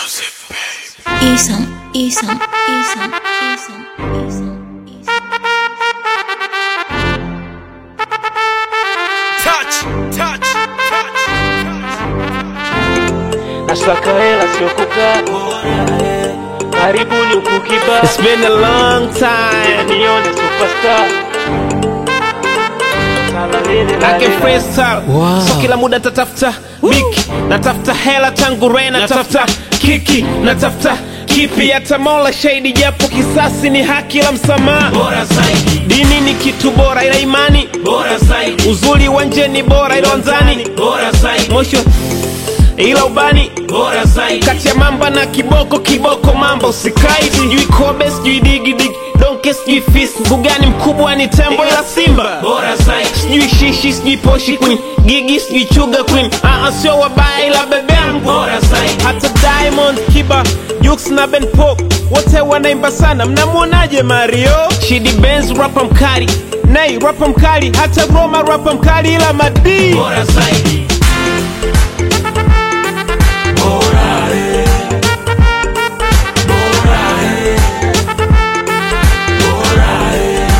Isam, Isam, Isam, Isam, Isam, Isam. Touch, touch, touch, Nasaka hela sio kukaa karibuni ukukiba It's been a long time nione superstar Nake freestyle so kila muda tatafuta biki natafuta hela tangu re natafuta kiki natafuta kipi hata mola shahidi japo kisasi ni haki la msamaha bora zaidi, dini ni kitu bora ila imani bora zaidi, uzuri wa nje ni bora ila wanzani bora zaidi, mosho ila ubani bora zaidi, kati ya mamba na kiboko kiboko mamba usikai sijui kobe sijui digidigi donke sijui fis mbugani mkubwa ni tembo ila simba bora zaidi, sijui shishi sijui poshi queen gigi sijui chuga queen aa sio wabaya ila bebe yangu bora zaidi, hata diamond kiba Jux na ben pop wote wanaimba sana mnamwonaje mario shidi benz rapa mkali nei rapa mkali hata roma rapa mkali ila madii bora zaidi. Bora, eh. Bora, eh. Bora, eh.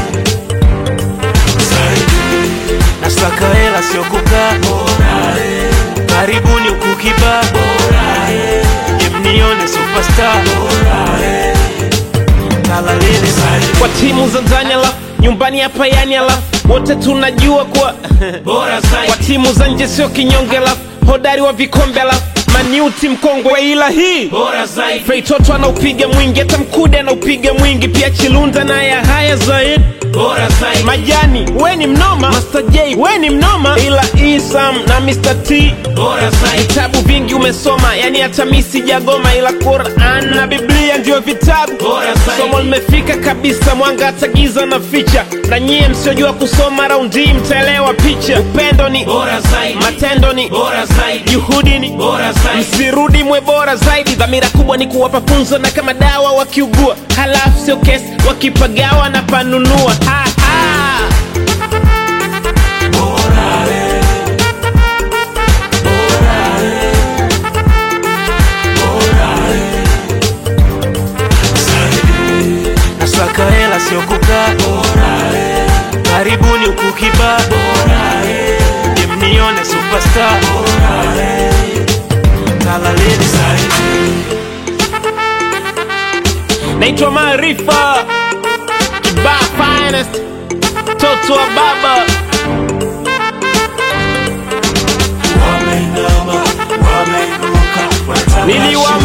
Zaidi, Nasaka hela sio kukaa bora, eh. karibuni ukukiba Bora, eh. Je mnione superstar Bora, eh. kalalele kwa timu za ndani alafu nyumbani hapa yani alafu wote tunajua kuwa Bora kwa zaidi, timu za nje sio kinyonge alafu hodari wa vikombe alafu maniuti mkongwe ila hii bora zaidi, feitoto anaupiga mwingi hata mkude anaupiga mwingi pia chilunda naye haya zaidi bora zaidi, majani we ni mnoma Master J we ni mnoma ila isam na Mr. T bora zaidi, vitabu vingi umesoma yani hata mi sijagoma ila Quran na Biblia ndio vitabu Bora zaidi. somo limefika kabisa mwanga hata giza na ficha na nyie msiojua kusoma raundi hii mtaelewa picha upendo ni bora zaidi, matendo ni bora zaidi, juhudi ni bora zaidi, msirudi mwe bora zaidi dhamira kubwa ni kuwapa funzo na kama dawa wakiugua halafu sio kesi wakipagawa na panunua ha, ha. bora, eh. Bora, eh. Bora, eh. Zaidi, Nasaka hela sio kukaa bora, eh. karibuni ukukiba Bora, eh. Je mnione superstar Bora, eh. kalalele naitwa maarifa kibaa finest toto wa baba Wameinama, wameinuka, wanataka niliwa